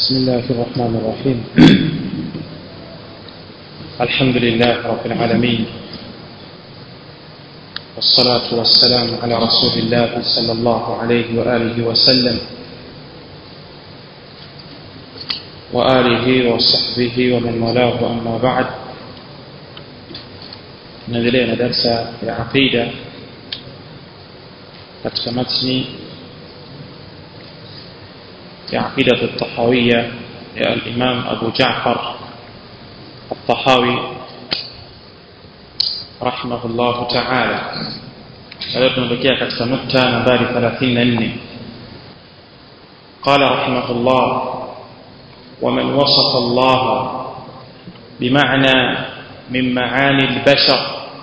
بسم الله الرحمن الرحيم الحمد لله رب العالمين والصلاة والسلام على رسول الله صلى الله عليه وآله وسلم وآله وصحبه ومن والاه أما بعد نendelea na darsa ya aqida katika matni ya aqida at-tahawiyya ya al-imam Abu Ja'far at-Tahawi rahimahullah ta'ala leo tunaelekea katika nukta nambari 34 قال رحمه الله ومن وصف الله بمعنى من معاني البشر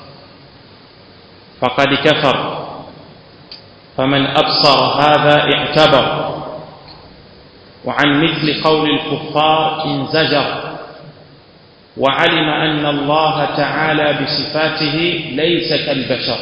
فقد كفر فمن أبصر هذا اعتبر وعن مثل قول الكفار انزجر وعلم أن الله تعالى بصفاته ليس كالبشر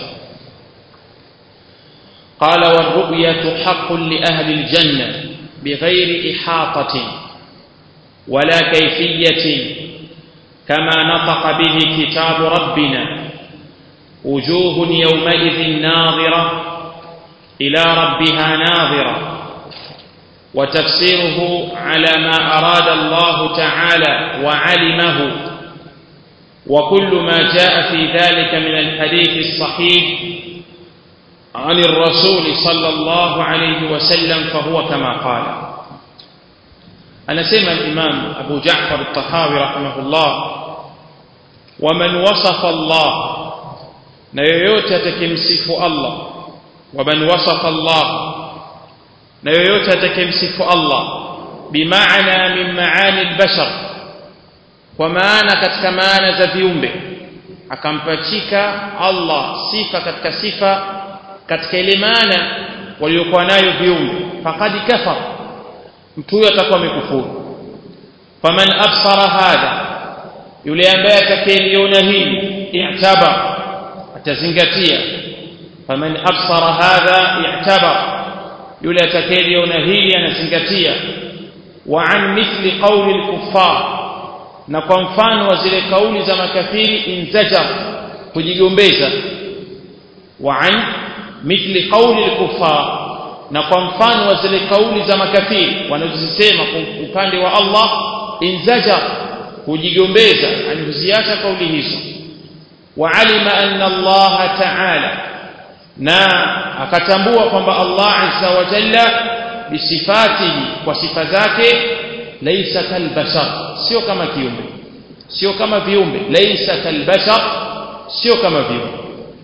قال والرؤية حق لأهل الجنة بغير إحاطة ولا كيفية كما نطق به كتاب ربنا وجوه يومئذ ناظرة إلى ربها ناظرة وتفسيره على ما أراد الله تعالى وعلمه وكل ما جاء في ذلك من الحديث الصحيح عن الرسول صلى الله عليه وسلم فهو كما قال أنا سمع الإمام أبو جعفر الطحاوي رحمه الله ومن وصف الله نيوت تكمسف الله ومن وصف الله na yoyote atakayemsifu Allah bimaana min maani albashar kwa maana katika maana za viumbe akampachika Allah sifa katika sifa katika ile maana waliokuwa nayo viumbe faqad kafar mtu huyo atakuwa amekufuru faman absara hadha yule ambaye atakayeliona hili i'tabar atazingatia faman absara hadha i'tabar yule atakayeliona hili anazingatia wa an mithli qawli al-kuffar na kwa mfano wa zile kauli za makafiri inzajar kujigombeza wa an mithli qawli al-kuffar na kwa mfano wa zile kauli za makafiri wanazosema kwa upande wa Allah inzajar kujigombeza anihuziacha kauli hizo wa alima anna Allah ta'ala na akatambua kwamba Allah azza wa jalla bisifatihi kwa sifa zake laysa kalbashar sio kama kiumbe sio kama viumbe laysa kalbashar sio kama viumbe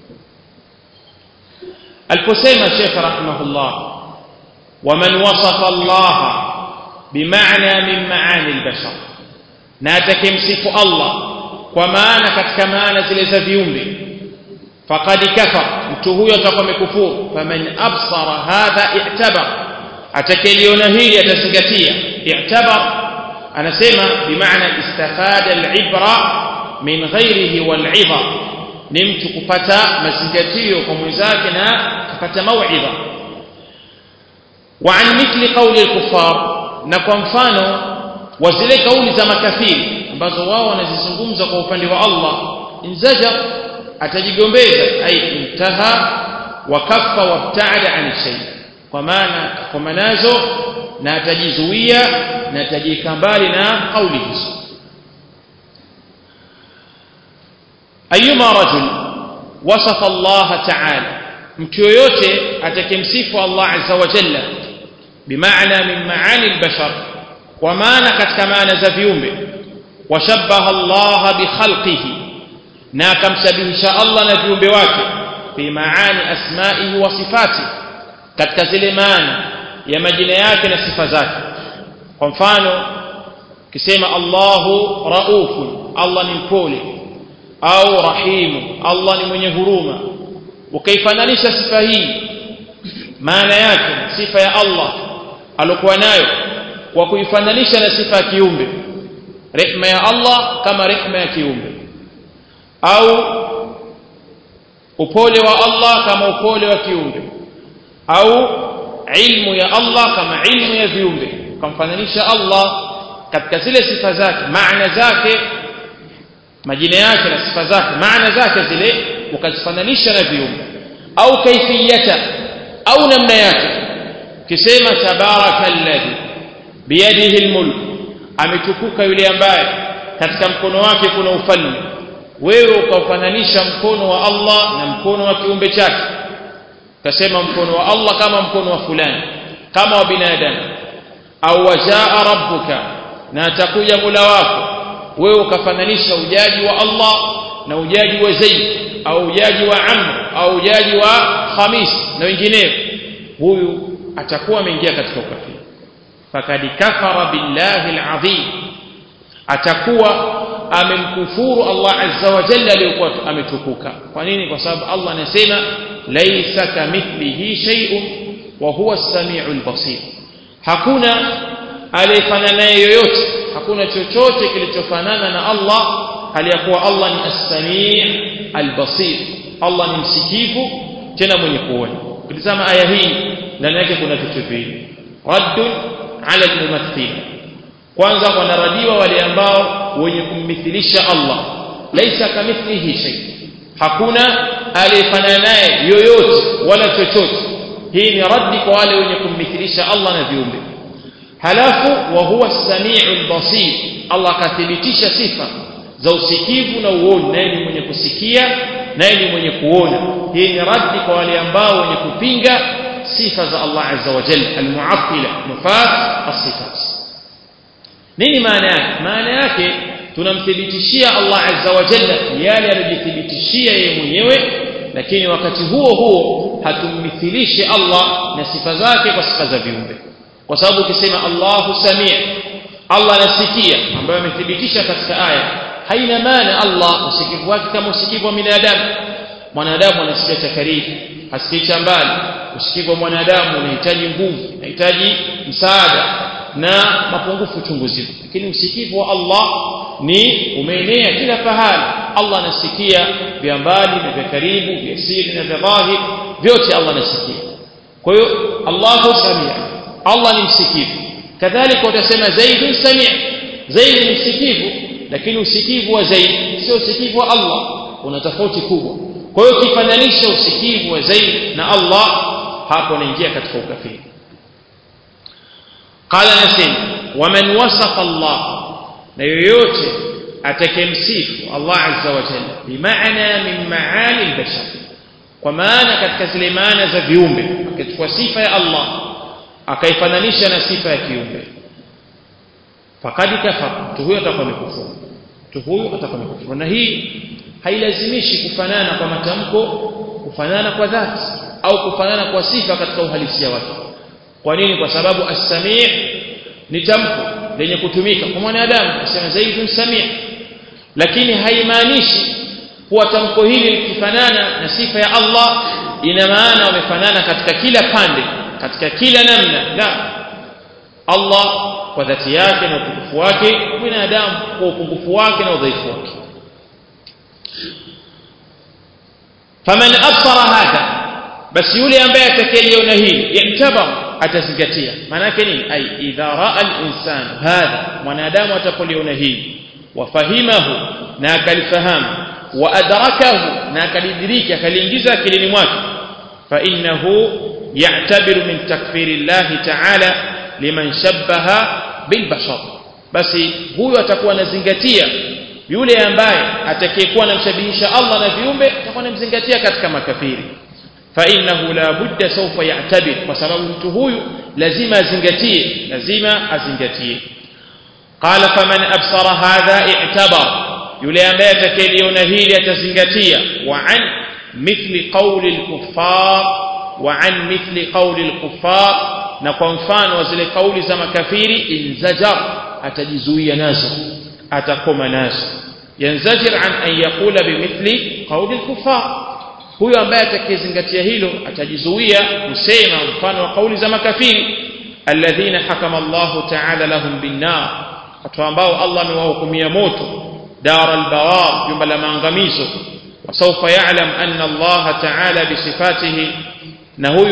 aliposema Sheikh rahimahullah waman wasafa Allah bimaana min maani albashar na atakemsifu Allah kwa maana katika maana zile za viumbe faqad kafar mtu huyo atakuwa amekufuru faman absara hadha i'tabar atakayeliona hili atazingatia i'tabar anasema bimaana istafada al-ibra min ghairihi wal-'idha ni mtu kupata mazingatio kwa mwenzake na kupata mau'idha wa an mithli qawli al-kuffar na kwa mfano wa zile kauli za makafiri ambazo wao wanazizungumza kwa upande wa Allah inzaja atajigombeza ai intaha wa kaffa wabtaada an shay kwa maana kwa nazo na atajizuia na atajika mbali na kauli hizo ayuma rajul wasafa Allah ta'ala mtu yoyote atakemsifu Allah azza wa jalla bimaana min maani albashar kwa maana katika maana za viumbe washabbaha Allah bi khalqihi na akamshabihisha Allah na viumbe wake fi maani asma'ihi wa sifati katika zile maana ya majina yake na sifa zake kwa mfano kisema Allahu raufun Allah ni mpole au rahimu Allah ni mwenye huruma ukaifananisha sifa hii maana yake sifa ya Allah alokuwa nayo kwa kuifananisha na sifa ya kiumbe rehma ya Allah kama rehma ya kiumbe au upole wa Allah kama upole wa kiumbe au ilmu ya Allah kama ilmu ya viumbe ukamfananisha Allah katika zile sifa zake maana zake majina yake na sifa zake maana zake zile ukazifananisha na viumbe au kaifiyata au namna yake kisema tabaraka alladhi biyadihi almulk ametukuka yule ambaye katika mkono wake kuna ufalme wewe ukaufananisha mkono wa Allah na mkono wa kiumbe chake ukasema mkono wa Allah kama mkono wa fulani kama wa binadamu au wajaa rabbuka na atakuja mula wako wewe ukafananisha ujaji wa Allah na ujaji wa Zaid au ujaji wa Amr au ujaji wa Khamis na wengineo huyu atakuwa ameingia katika ukafiri fakad kafara billahi alazim atakuwa amemkufuru Allah azza wa jalla aliyokuwa ametukuka kwa nini kwa sababu Allah anasema laisa kamithlihi shay'un wa huwa as-sami'ul basir hakuna aliyefanana naye yoyote hakuna chochote kilichofanana na Allah hali ya kuwa Allah ni as-sami' al-basir Allah ni msikivu tena mwenye kuona ukitazama aya hii ndani yake kuna vitu viwili raddun ala al-mumaththil kwanza wanaradiwa wale ambao wenye kummithilisha Allah laisa kamithlihi shay hakuna aliyefanana naye yoyote wala chochote hii ni raddi kwa wale wenye kummithilisha Allah na viumbe halafu wa huwa as-sami'ul basir Allah kathibitisha sifa za usikivu na uoni naye ni mwenye kusikia naye ni mwenye kuona hii ni raddi kwa wale ambao wenye kupinga sifa za Allah azza wa jalla al-mu'attila nufat as-sifat nini maana yake maana yake tunamthibitishia Allah azza wa jalla yale aliyojithibitishia yeye mwenyewe lakini wakati huo huo hatummithilishi Allah na sifa zake kwa sifa za viumbe kwa sababu ukisema Allahu samia Allah anasikia ambayo amethibitisha katika aya haina maana Allah usikivu wake kama usikivu wa binadamu mwanadamu anasikia cha karibu hasikii cha mbali usikivu wa mwanadamu unahitaji nguvu unahitaji msaada na mapungufu chunguzivu lakini usikivu wa Allah ni umeenea kila pahali Allah anasikia vya mbali na vya karibu vya siri na vya dhahir vyote Allah anasikia kwa hiyo Allahu samia Allah ni msikivu kadhalika utasema zaidun samia zaidi ni msikivu lakini usikivu wa zaidi sio usikivu wa Allah una tofauti kubwa kwa hiyo ukifananisha usikivu wa zaidi na Allah hapo unaingia katika ukafiri قال نسيم ومن وصف الله na yoyote atakemsifu Allah azza wa jalla bimaana min maani albashar kwa maana katika zile maana za viumbe akachukua sifa ya Allah akaifananisha na sifa ya kiumbe faqad kafara mtu huyo atakuwa amekufuru mtu huyo atakuwa amekufuru na hii hailazimishi kufanana kwa matamko kufanana kwa dhati au kufanana kwa sifa katika uhalisia wake kwa nini kwa sababu as-sami' ni tamko lenye kutumika kwa mwanadamu kusema zaidun sami' lakini haimaanishi kuwa tamko hili likifanana na sifa ya Allah ina maana wamefanana katika kila pande katika kila namna la Allah kwa dhati yake na upungufu wake mwanadamu kwa upungufu wake na udhaifu wake faman absara hadha basi yule ambaye atakayeliona hili yatabar atazingatia maana yake nini ai idha raa al-insan hadha mwanadamu atapoliona hili wafahimahu na akalifahamu wa adrakahu na akalidiriki akaliingiza akilini mwake fa innahu ya'tabiru min takfiri Allah ta'ala liman shabbaha bil bashar basi huyo atakuwa anazingatia yule ambaye atakayekuwa anamshabihisha Allah na viumbe atakuwa anamzingatia katika makafiri فإنه لا بد سوف يعتبر وسبب mtu huyu lazima azingatie lazima azingatie قال فمن أبصر هذا اعتبر yule ambaye atakayeliona hili atazingatia وعن مثل قول الكفار وعن مثل قول الكفار na kwa mfano wa zile kauli za makafiri inzajar atajizuia nazo atakoma nazo yanzajir an an yaqula bimithli qawli al-kuffar huyo ambaye atakayezingatia hilo atajizuia kusema mfano wa kauli za makafiri alladhina hakama Allah ta'ala lahum binnar watu ambao Allah amewahukumia moto dar albawar jumba la maangamizo wasawfa ya'lam anna Allah ta'ala bisifatihi na huyu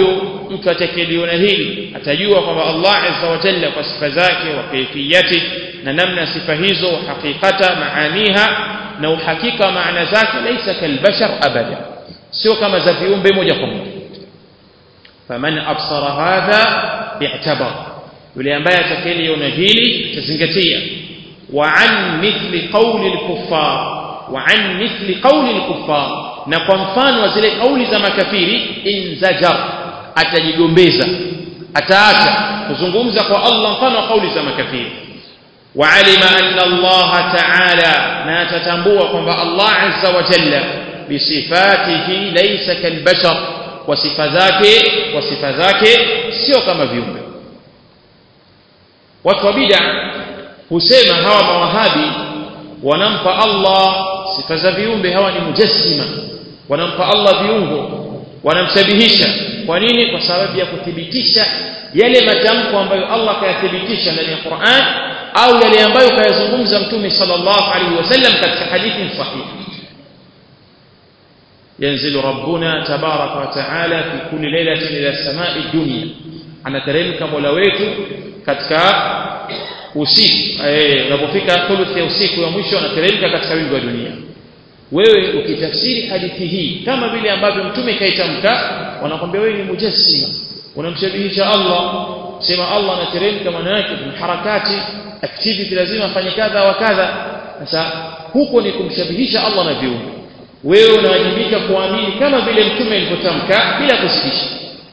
mtu atakiliona hili atajua kwamba Allah azza wa jalla kwa sifa zake wa kaifiyati na namna sifa hizo hakikata maaniha na uhakika maana zake laisa kalbashar abada sio kama za viumbe moja kwa moja faman absara hadha i'tabar yule ambaye atakiliona hili atazingatia wa an mithli qawli al-kuffar wa an mithli qawli al-kuffar na kwa mfano wa zile kauli za makafiri inzajar atajigombeza ataacha kuzungumza kwa Allah mfano wa kauli za makafiri وعلم أن الله تعالى ما تتنبوه كما الله عز وجل بصفاته ليس كالبشر وصفة ذاك وصفة ذاك سيو كما viumbe watu wa bid'a husema hawa mawahabi wanampa Allah sifa za viumbe hawa ni mujassima wanampa Allah viungo wanamshabihisha kwa nini kwa sababu ya kuthibitisha yale matamko ambayo Allah kayathibitisha ndani ya Qur'an au yale ambayo kayazungumza mtume sallallahu alaihi wasallam katika hadithi sahihi ينزل ربنا تبارك وتعالى في كل ليلة إلى السماء الدنيا anateremka mola wetu katika usiku eh unapofika thuluthi ya usiku ya mwisho anateremka katika wingu wa dunia wewe ukitafsiri hadithi hii kama vile ambavyo mtume kaitamka wanakwambia wewe ni mujassima unamshabihisha Allah sema Allah anateremka maana yake ni harakati activity lazima afanye kadha wa kadha sasa huko ni kumshabihisha Allah na viumbe wewe unawajibika kuamini kama vile mtume alivyotamka bila kuzidisha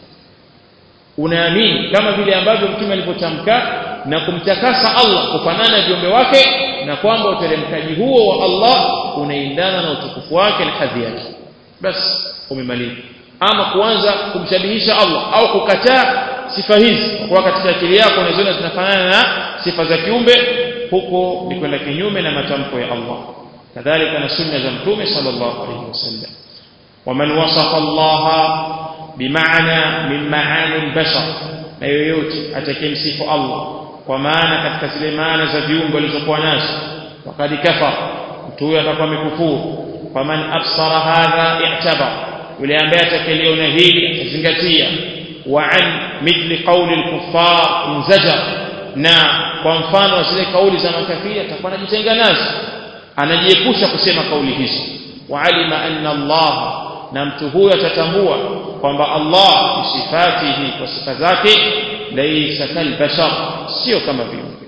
unaamini kama vile ambavyo mtume alivyotamka na kumtakasa Allah kufanana na viumbe wake na kwamba uteremkaji huo wa Allah unaendana na utukufu wake na hadhi yake basi umemaliza ama kuanza kumshabihisha Allah au kukataa sifa hizi kwa katika akili yako unaziona zinafanana na sifa za kiumbe huko ni kwenda kinyume na matamko ya Allah kadhalika na sunna za mtume sallallahu alayhi wasallam waman wasafa Allah bimaana min maani albashar na yoyote atakayemsifu Allah kwa maana katika zile maana za viumbe walizokuwa nazo wakati kafar mtu huyo atakuwa amekufuru faman absara hadha i'tabar yule ambaye atakaliona hili atazingatia wa an mithli qawli al-kuffar inzajar na kwa mfano wa zile kauli za makafiri atakuwa anajitenga nazo anajiepusha kusema kauli hizo wa alima anna Allah na mtu huyo atatambua kwamba Allah bisifatihi kwa sifa zake laysa kalbashar sio kama viumbe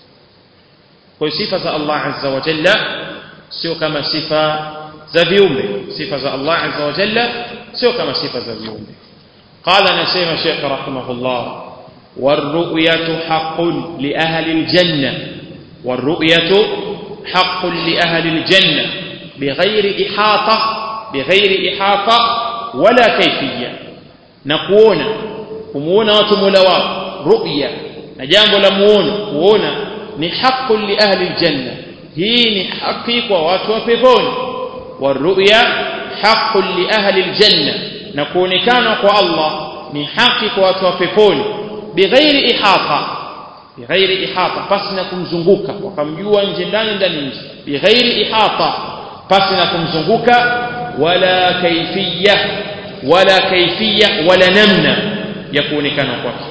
kwa sifa za Allah azza wa jalla sio kama sifa za viumbe sifa za Allah azza wa jalla sio kama sifa za viumbe قال نسيم الشيخ رحمه الله والرؤية حق لأهل الجنة والرؤية حق لأهل الجنة بغير إحاطة بغير إحاطة ولا كيفية نكون kumuona watu mola wao ru'ya na jambo la muono kuona ni haki li ahli aljanna hii ni haki kwa watu wa peponi waru'ya haki li ahli aljanna na kuonekana kwa Allah ni haki kwa watu wa peponi bighairi ihata bighairi ihata pasi na kumzunguka wakamjua nje ndani ndani nje bighairi ihata pasi na kumzunguka wala kaifiyya wala kaifiyya wala namna ya kuonekana kwake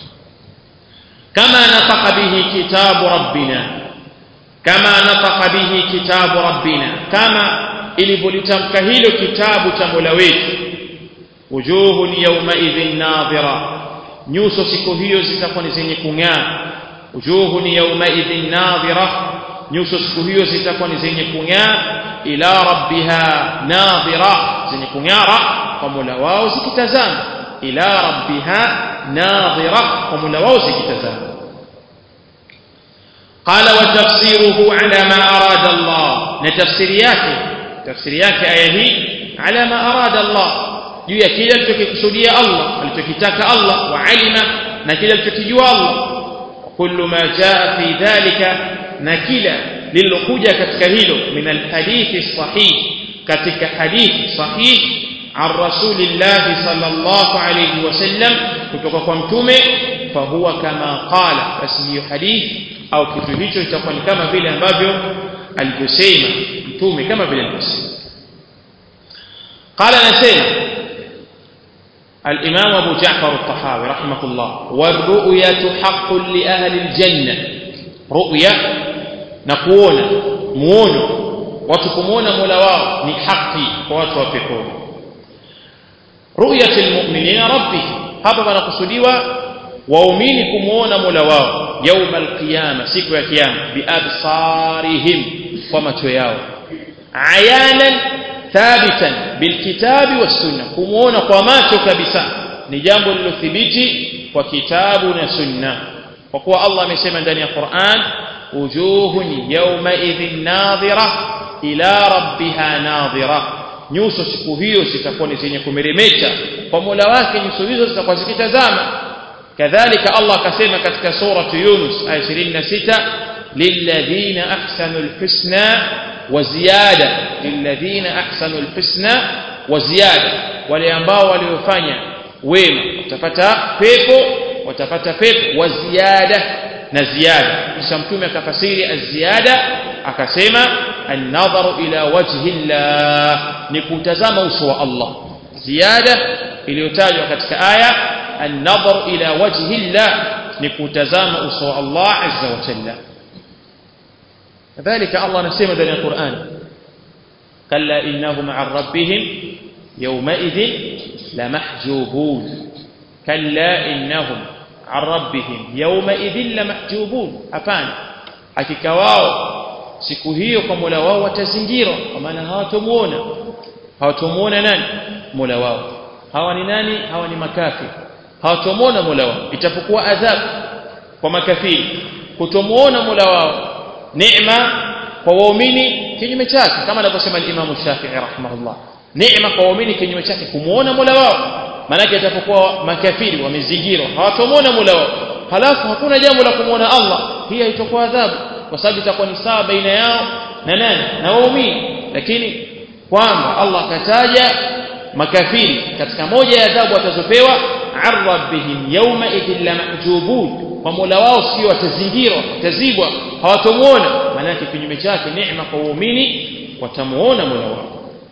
kama nataka bihi kitabu rabbina kama nataka bihi kitabu rabbina kama ilivyolitamka hilo kitabu cha Mola wetu wujuhun yawma idhin nadhira nyuso siku hiyo zitakuwa ni zenye kung'aa wujuhun yawma idhin nadhira nyuso siku hiyo zitakuwa ni zenye kung'aa ila rabbiha nadhira zenye kung'ara kwa Mola wao zikitazama ila rabbiha nadhira kwa Mola wao zikitazama قال وتفسيره على ما أراد الله نتفسير yake tafsiri yake aya hii ala ma arada Allah juu ya kile alichokikusudia Allah alichokitaka Allah wa alima na kile alichokijua Allah kullu ma jaa fi dhalika na kila lililokuja katika hilo min alhadithi sahih katika hadithi sahih عن رسول الله صلى الله عليه وسلم kutoka kwa mtume fahuwa kama qala basi hiyo hadithi au kitu hicho itakuwa ni kama vile ambavyo alivyosema mtume kama vile alivyosema qala nasema الإمام أبو جعفر الطحاوي رحمه الله والرؤية حق لأهل الجنة رؤية نكون مونو وتكمون ملواو ni haki kwa watu wa peponi ru'yatul mu'minina rabbih hapa panakusudiwa waumini kumuona Mola wao yauma alqiyama siku ya kiyama biabsarihim kwa macho yao ayanan thabitan bilkitabi wassunna kumuona kwa macho kabisa ni jambo lilothibiti kwa kitabu na sunna kwa kuwa Allah amesema ndani ya Qur'an wujuhun yawma idhin nadhira ila rabbiha nadhira nyuso siku hiyo zitakuwa ni zenye kumeremeta kwa Mola wake nyuso hizo zitakuwa zikitazama kadhalika Allah akasema katika suratu Yunus aya 26 lilladhina ahsanu alhusna wa ziyada lilladhina ahsanu alhusna wa ziyada wale ambao waliofanya wema watapata pepo watapata pepo wa ziyada na ziada kisha mtume akafasiri az-ziyada akasema an-nadharu ila wajhi Allah ni kutazama uso wa Allah ziada iliyotajwa katika aya an-nadharu ila wajhi Allah ni kutazama uso wa Allah azza wa jalla kadhalika Allah anasema ndani ya Qur'an kalla innahum 'an rabbihim yawma'idhin lamahjubun kalla innahum 'an rabbihim yawma'idhin lamahjubun hapana hakika wao siku hiyo kwa Mola wao watazingirwa kwa maana hawatomuona hawatomuona nani Mola wao hawa ni nani hawa ni makafiri hawatomuona Mola wao itapokuwa adhabu kwa makafiri kutomuona Mola wao neema kwa waumini kinyume chake kama anavyosema al-Imam Shafi'i rahimahullah neema kwa waumini kinyume chake kumuona Mola wao maana itapokuwa makafiri wamezingirwa hawatomuona Mola wao halafu hakuna jambo la kumuona Allah hii haitakuwa adhabu kwa sababu itakuwa ni sawa baina yao na nani na waumini lakini kwamba Allah akataja makafiri katika moja ya adhabu watazopewa arrabbihim yawma idhil lamajubun kwa Mola wao sio watazingirwa watazibwa hawatomuona maana yake kinyume chake neema kwa waumini watamuona Mola wao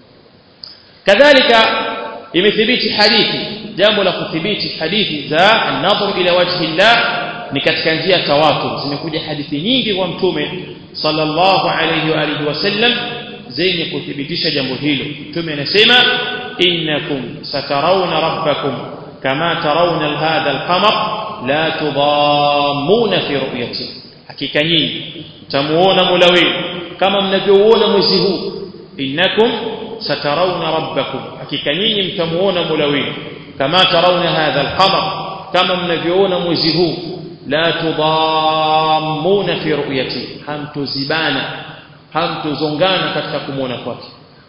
kadhalika imethibiti hadithi jambo la kuthibiti hadithi za an-nadhru ila wajhi Allah ni katika njia tawatur zimekuja hadithi nyingi kwa mtume sallallahu alayhi wa alihi wasallam zenye kuthibitisha jambo hilo mtume anasema innakum satarawna rabbakum kama tarawna hadha al-qamar la tudammuna fi ru'yati hakika nyinyi mtamuona Mola wenu kama mnavyouona mwezi huu innakum satarawna rabbakum hakika nyinyi mtamuona Mola wenu kama tarawna hadha al-qamar kama mnavyoona mwezi huu la tudammuna fi ru'yati hamtuzibana hamtuzongana katika kumuona kwake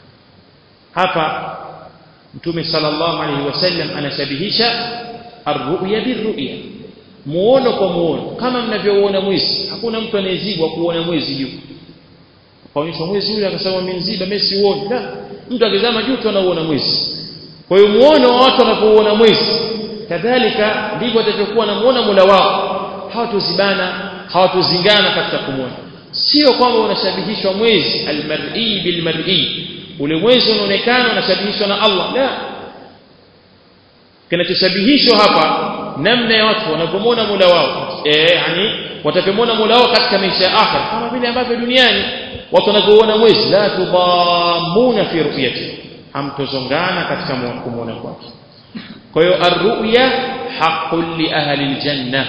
hapa mtume sallallahu alaihi wasallam anashabihisha arru'ya birru'ya muono kwa muono kama mnavyoona mwezi hakuna mtu anayezibwa kuona mwezi juu kaonyesha mwezi yule akasema mmenziba mimi siuoni la mtu akizama juu tu anauona mwezi kwa hiyo muono wa watu wanapouona mwezi kadhalika ndivyo atakavyokuwa namuona Mola wao hawatozibana hawatozingana katika kumwona sio kwamba unashabihishwa mwezi almar'i bilmar'i ule mwezi unaonekana unashabihishwa na Allah la kinachoshabihishwa hapa namna ya watu wanavyomwona Mola wao eh yani watavyomwona Mola wao katika maisha ya akhira kama vile ambavyo duniani watu wanavyoona mwezi la tudamuna fi ru'yati hamtozongana katika kumwona kwake kwa hiyo arru'ya haqqun li ahli aljanna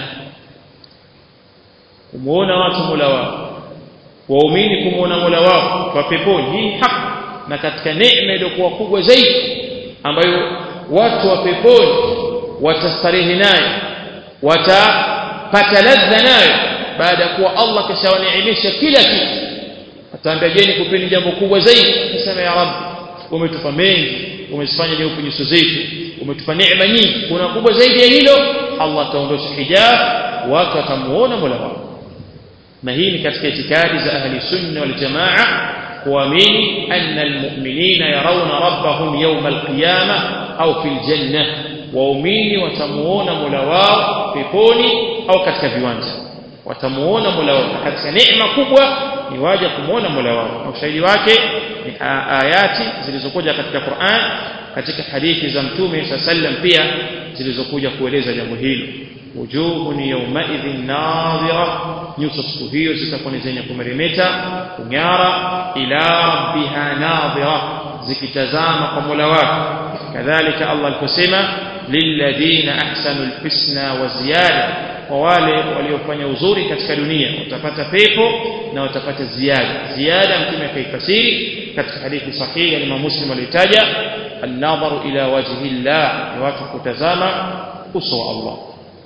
kumuona watu Mola wao waumini kumuona Mola wao kwa peponi hii haki na katika neema iliyokuwa kubwa zaidi ambayo watu wa peponi watastarehe nayo watapata ladha nayo baada ya kuwa Allah kashawaneemesha kila kitu ataambia je nikupeni jambo kubwa zaidi nasema ya rabbi umetupa mengi umezifanya nyeupe nyuso zetu umetupa neema nyingi kuna kubwa zaidi ya hilo Allah ataondosha hijab watu watamuona Mola wao na hii ni katika itikadi za ahli sunna wal jamaa kuamini anna almu'minina yarawna rabbahum yawm alqiyamah au fil janna waumini watamuona Mola wao peponi au katika viwanja watamuona Mola wao katika neema kubwa ni waja kumwona Mola wao na ushahidi wake ni ayati zilizokuja katika Qur'an katika hadithi za Mtume sallam pia zilizokuja kueleza jambo hilo wujuhun yawmaidhin nadhira nyuso siku hiyo zitakuwa ni zenye kumeremeta kung'ara ila rabbiha nadhira zikitazama kwa Mola wake kadhalika Allah aliposema lilladhina ahsanu alhusna wa ziyada kwa wale waliofanya uzuri katika dunia watapata pepo na watapata ziada ziada mtume akaifasiri katika hadithi sahihi ya Imam Muslim alitaja an-nadharu ila wajhi Allah ni watu kutazama uso wa Allah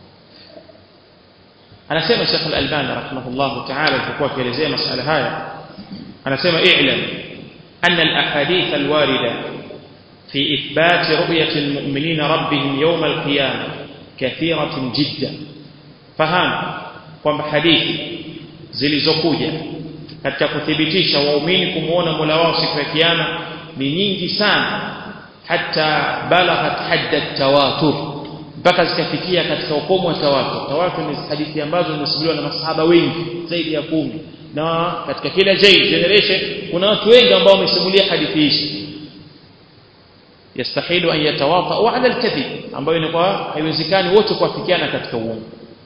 anasema Sheikh Al-Albani rahimahullah ta'ala alipokuwa akielezea masala haya anasema i'lam anna al-ahadith al-warida في إثبات رؤية المؤمنين ربهم يوم القيامة كثيرة جدا fahamu kwamba hadithi zilizokuja katika kuthibitisha waumini kumuona Mola wao siku ya kiyama ni nyingi sana hata balaghat hadda tawatur mpaka zikafikia katika ukomo wa tawatur tawatur ni hadithi ambazo zimesimuliwa na masahaba wengi zaidi ya kumi na katika kila generation kuna watu wengi ambao wamesimulia hadithi hizi yastahilu an yatawafau ala alkadhib ambayo inakuwa haiwezekani wote kuafikiana katika uongo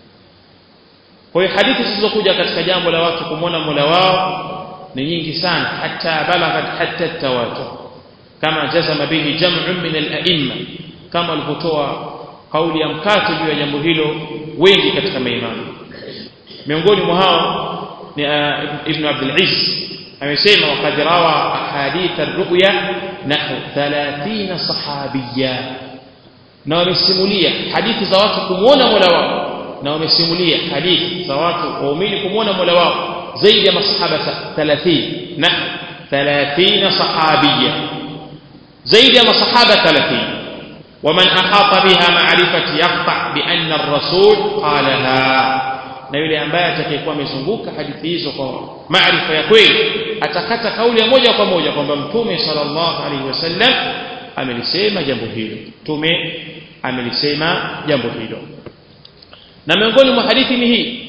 kwa hiyo hadithi zilizokuja katika jambo la watu kumwona Mola wao ni nyingi sana hata balaghat hatta tawatur kama jazama bihi jam'un min al-a'imma kama alipotoa kauli ya mkato juu ya jambo hilo wengi katika maimamu miongoni mwa hao ni ibn Abdul Izz amesema waqad rawa ahadith ar-ru'ya nahu 30 sahabiyya na wamesimulia hadithi za watu kumwona Mola wao na wamesimulia hadithi za watu waumini kumwona Mola wao zaidi ya masahaba 30 na 30 sahabia zaidi ya masahaba 30 ومن أحاط بها معرفة يقطع بأن الرسول قالها na yule ambaye atakayekuwa amezunguka hadithi hizo kwa maarifa ya kweli atakata kauli ya moja kwa moja kwamba mtume sallallahu alaihi wasallam amelisema jambo hilo mtume amelisema jambo hilo na miongoni mwa hadithi ni hii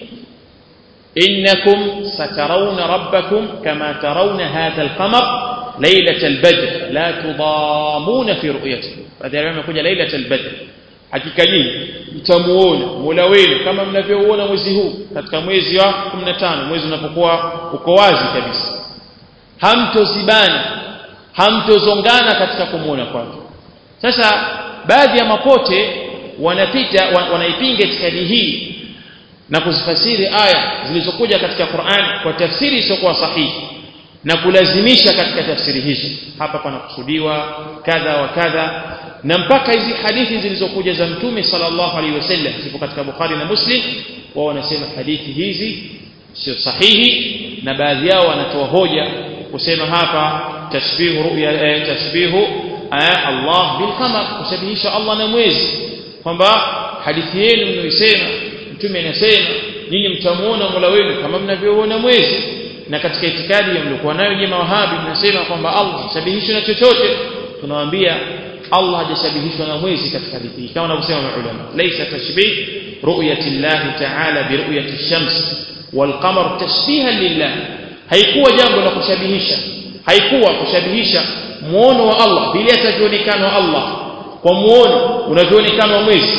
innakum satarawna rabbakum kama tarawna hadha alqamar ليلة البدر لا تضامون في رؤيته baadhi ya wamekuja ليلة البدر hakika nyinyi mtamuona Mola wenu kama mnavyoona mwezi huu katika mwezi wa 15 mwezi unapokuwa uko wazi kabisa hamtozibana hamtozongana katika kumuona kwake sasa baadhi ya mapote wanapita wanaipinga itikadi hii na kuzifasiri aya zilizokuja katika Qur'an kwa tafsiri isiyokuwa sahihi na kulazimisha katika tafsiri hizo hapa panakusudiwa kadha wa kadha na mpaka hizi hadithi zilizokuja za mtume sallallahu alaihi wasallam zipo katika Bukhari na Muslim wao wanasema hadithi hizi sio sahihi na baadhi yao wanatoa hoja kusema hapa tashbihu ru'ya eh, tashbihu eh, Allah bil qamar kushabihisha Allah na mwezi kwamba hadithi yenu mnaisema mtume anasema nyinyi mtamuona Mola wenu kama mnavyoona mwezi na katika itikadi ya mliokuwa nayo nyinyi mawahabi mnasema kwamba Allah hashabihishwi na chochote tunawaambia Allah hajashabihishwa na mwezi katika hadithi hii kama wanavyosema maulama laysa tashbih ru'yati Allah ta'ala bi ru'yati ash-shams wal qamar tashbihan lillah haikuwa jambo la kushabihisha haikuwa kushabihisha muono wa Allah vile atavyoonekana Allah kwa muono unavyoonekana mwezi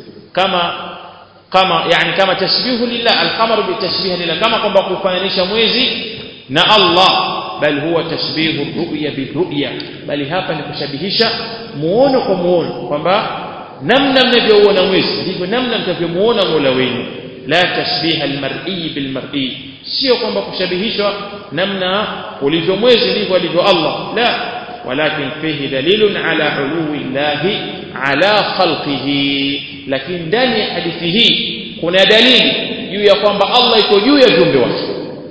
kama kama yani kama tashbihu lillah al-qamar bi tashbih lillah kama kwamba kufananisha mwezi na Allah bal huwa tashbihu ru'ya bi ru'ya bali hapa ni kushabihisha muono kwa muono kwamba namna mnavyouona mwezi ndivyo namna mtavyomuona Mola wenu la tashbiha almar'i bilmar'i sio kwamba kushabihishwa namna ulivyo mwezi ndivyo alivyo Allah la walakin fihi dalilun ala uluwi llahi ala khalqihi lakini ndani ya hadithi hii kuna dalili juu ya kwamba Allah iko juu ya viumbe wake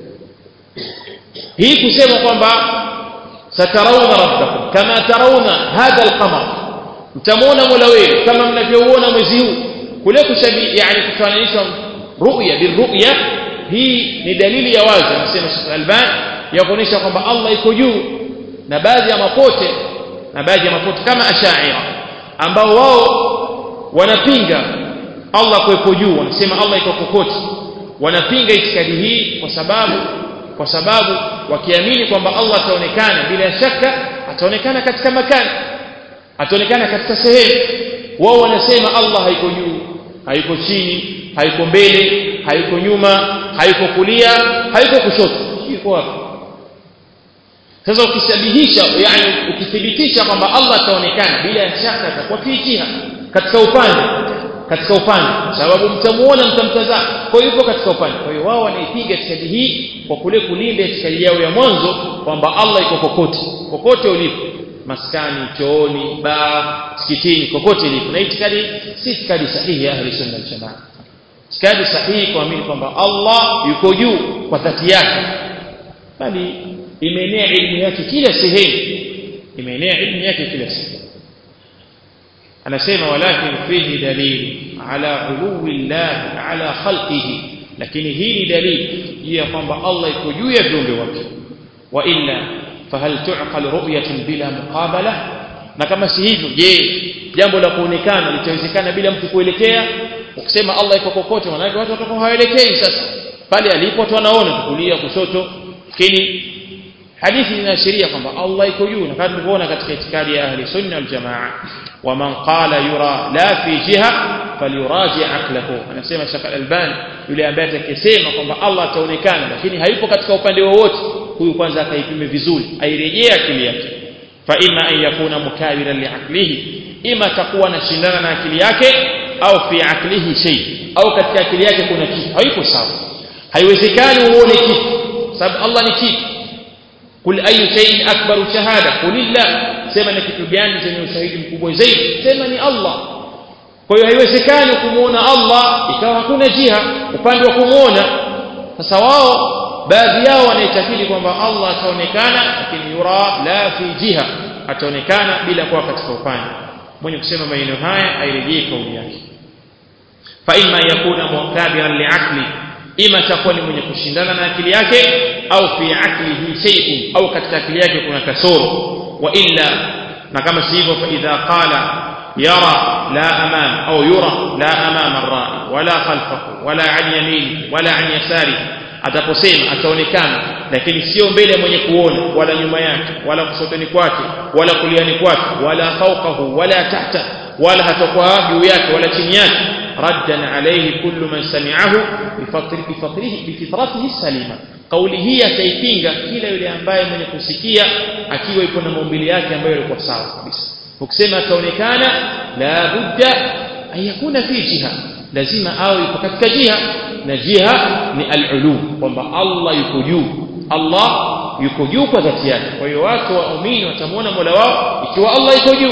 hii kusema kwamba satarawna rabbakum kama tarawna hadha alqamar mtamuona mola wenu kama mnavyouona mwezi huu kule kushabi yani kufananishwa ru'ya birru'ya hii ni dalili ya wazi anasema Sheikh Albani ya kuonyesha kwamba Allah iko juu na baadhi ya mapote na baadhi ya mapote kama ashaira ambao wao wanapinga Allah kuwepo juu wanasema Allah iko kokote wanapinga itikadi hii kwa sababu kwa sababu wakiamini kwamba Allah ataonekana bila shaka ataonekana katika makani ataonekana katika sehemu wao wanasema Allah haiko juu haiko chini haiko mbele haiko nyuma haiko kulia haiko kushoto iko wapi sasa ukishabihisha yani ukithibitisha kwamba Allah ataonekana bila shaka atakuwa fi jiha katika upande katika upande sababu mtamuona mtamtazama kwa hiyo yupo katika upande kwa hiyo wao wanaipiga itikadi hii kwa kule kulinda itikadi yao ya mwanzo kwamba Allah iko kokote kokote ulipo maskani chooni baa msikitini kokote ilipo na itikadi si itikadi sahihi ya ahli sunna wal jamaa itikadi sahihi kuamini kwamba Allah yuko juu kwa dhati yake bali imeenea ilmu yake kila sehemu imeenea ilmu yake kila sehemu anasema walakin fihi dalil ala uluwi llah ala khalqihi lakini hii ni dalili ya kwamba Allah yuko juu ya viumbe wake wa illa fahal tu'qal ru'yatun bila muqabala na kama si hivyo je jambo la kuonekana litawezekana bila mtu kuelekea ukisema Allah iko kokote maana watu watakuwa hawaelekei sasa pale alipo tu wanaona kulia kushoto lakini hadithi inaashiria kwamba Allah iko juu na kama tulivyoona katika itikadi ya ahli sunna wal jamaa ومن قال يرى لا في جهة فليراجع عقله anasema Sheikh Al-Albani yule ambaye atakisema kwamba Allah ataonekana lakini hayupo katika upande wowote huyu kwanza akaipime vizuri airejee akili yake fa imma an yakuna mukawiran liaqlihi ima takuwa na shindana na akili yake au fi aqlihi shay au katika akili yake kuna kitu hayupo sawa haiwezekani uone kitu sababu Allah ni kitu kul ayu shay'in akbaru shahada kulillah sema ni kitu gani chenye ushahidi mkubwa zaidi sema ni Allah kwa hiyo haiwezekani kumuona Allah ikawa hakuna jiha upande wa kumuona sasa wao baadhi yao wanaitakidi kwamba Allah ataonekana lakini yura la fi jiha ataonekana bila kuwa katika upande mwenye kusema maneno haya airejee kauli yake fa imma yakuna mukabiran liaqli ima takuwa ni mwenye kushindana na akili yake au fi aqlihi shay'un au katika akili yake kuna kasoro wa illa na kama si hivyo fa idha qala yara la amam au yura la amam ar-ra'i wala khalfahu wala an yamini wala an yasari ataposema ataonekana lakini sio mbele ya mwenye kuona wala nyuma yake wala kusotoni kwake wala kuliani kwake wala fawqahu wala tahta wala hatakuwa juu yake wala chini yake raddan alayhi kullu man sami'ahu bifatrihi bifitratihi salima kauli hii ataipinga kila yule ambaye mwenye kusikia akiwa yuko na maumbile yake ambayo yalikuwa sawa kabisa ukisema ataonekana la budda ayakuna fi jiha lazima awe yuko katika jiha na jiha ni al-ulu kwamba Allah yuko juu Allah yuko juu kwa dhati yake kwa hiyo watu waumini watamuona Mola wao ikiwa Allah yuko juu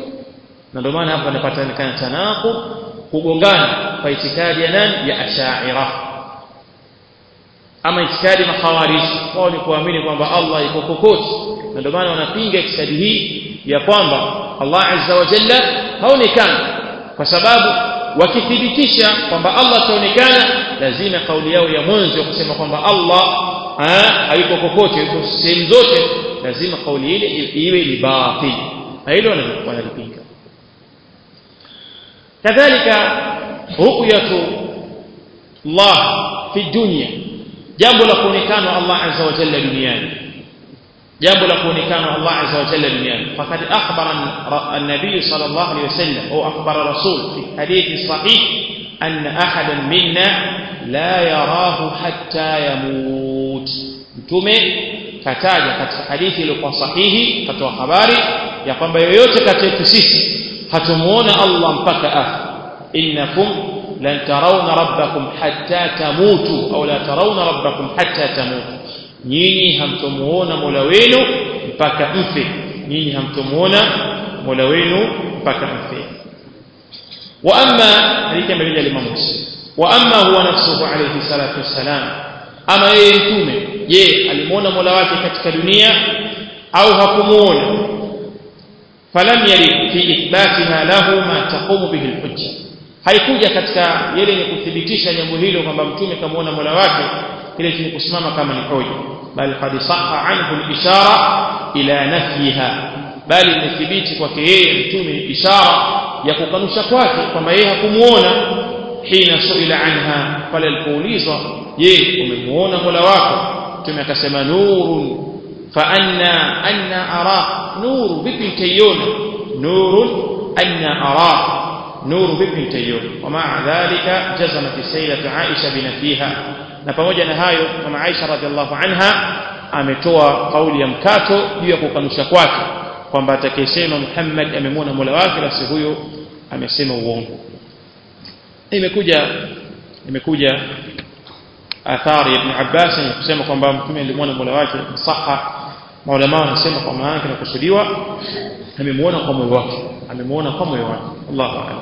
na ndio maana hapa inapatikana tanaqub kugongana kwa itikadi ya nani ya ashaira ama itikadi makhawarij wao ni kuamini kwamba Allah yuko kokote na ndio maana wanapinga itikadi hii ya kwamba Allah azza wa jalla haonekani kwa sababu wakithibitisha kwamba Allah ataonekana lazima kauli yao ya mwanzo kusema kwamba Allah hayuko kokote yuko sehemu zote lazima kauli ile iwe ni batil na hilo wanalipinga kadhalika ru'yatu Allah fi dunya jambo la kuonekana Allah azza wa jalla duniani jambo la kuonekana Allah azza wa jalla duniani faqad akhbara an-nabiy sallallahu alayhi wasallam au akhbara rasul fi hadith sahih anna ahadan minna la yarahu hatta yamut mtume kataja katika hadithi iliyokuwa sahihi katoa habari ya kwamba yoyote kati yetu sisi hatumuona Allah mpaka afa innakum lan tarawna rabbakum hatta tamutu au la tarawna rabbakum hatta tamutu nyinyi hamtomuona Mola wenu mpaka mfe nyinyi hamtomuona Mola wenu mpaka mfe wa amma hadithi ambayo ya Imam Muslim wa amma huwa nafsuhu alayhi salatu wassalam ama yeye mtume je alimuona Mola wake katika dunia au hakumuona falam yarid fi ithbatiha lahu ma taqumu bihi alhujja haikuja katika yale yenye kuthibitisha jambo hilo kwamba mtume kamuona Mola wake kile chenye kusimama kama ni hoja bal qad sahha anhu al-ishara ila nafyiha bali imethibiti kwake yeye mtume ishara ya kukanusha kwake kwamba yeye hakumuona hina suila anha pale alipoulizwa je umemuona Mola wako mtume akasema nurun fa anna anna ara nuru vipi nitaiona nurun anna ara nuru vipi nitaiona wa maa dhalika jazamat sayyidatu aisha binafiha na pamoja na hayo mama aisha radhiallahu anha ametoa kauli ya mkato juu ya kukanusha kwake kwamba atakayesema Muhammad amemwona Mola wake basi huyo amesema uongo imekuja imekuja athari ya Ibn Abbas ni kusema kwamba mtume alimwona Mola wake saha maulama wanasema kwa maana yake nakusudiwa amemwona kwa moyo wake amemwona kwa moyo wake Allahu a'lam